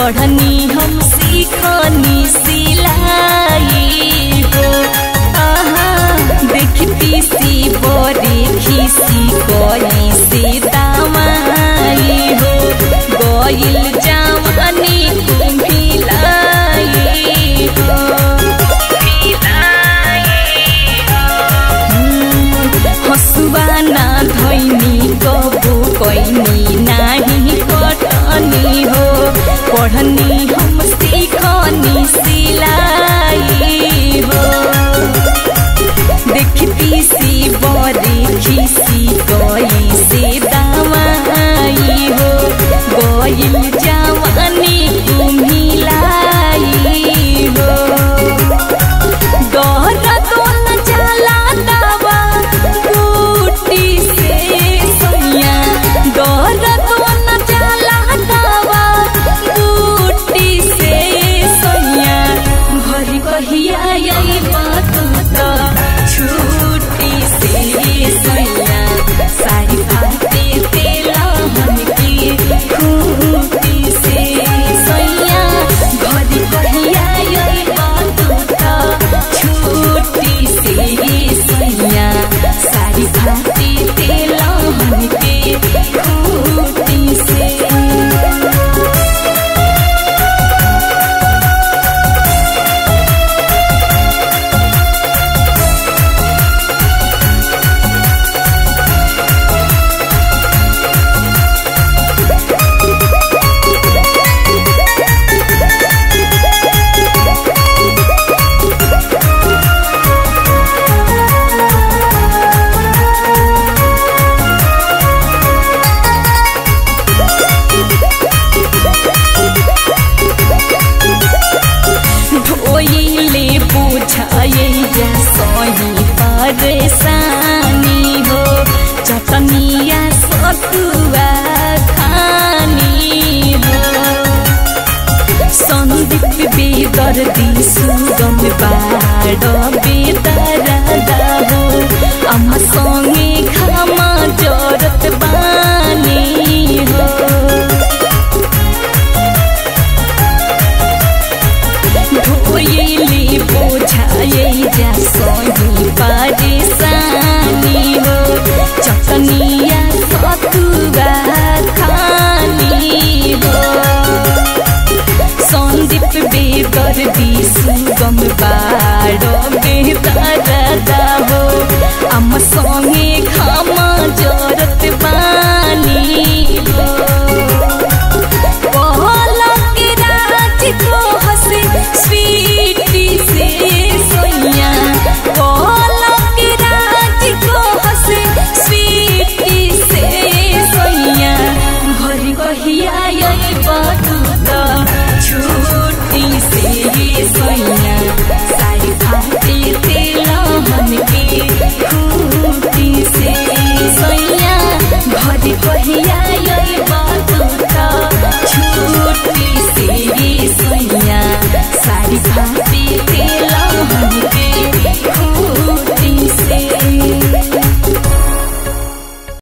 पढ़नी हम सीखनी सिलाई हो आहा देखती सी बड़ी खिसी कोई से दामाई हो गइल जवानी कुम्हिलाई हो हसुआ ना धैनी कबू कैनी नाही कटनी हो पढ़नी हम सीखनी सिलाई हो देखती सी बड़ी खिसी कोई से दामाई हो गइल जवानी कुम्हिलाई हो गहरा तो न जाला दावा बूटी से सैया गहरा तो न जाला दावा बूटी से सैया भरी कहिया यही बात तो छूटी से सैया सारी भाती तेला मन की खूटी से सैया भरी कहिया यही बात तो छूटी से सैया सारी भाती तेला मन की खूटी से ढोइले बुझाए जा सही परेशानी हो चटनिया सतुआ खानी हो सन्दीप बेदर्दी सुगम बाड बेदरदा हो आमा सँगे घामा जरत बानी हो ढोइली बोझाए जा सही परेशानी हो चटनिया सतुआ खानी हो सन्दीप बेदर्दी सुगम बाड बेदरदा हो आम सँगे घामा जरत बानी हो पलक राज को हंसे स्वीटी से सोइया पलक राज को हंसे स्वीटी से सोइया भरी कहिया यही बात तो छूटी से सोइया सारी भाती तेला मन की खूटी से सोइया भरी कहिया यही बात तो छूटी से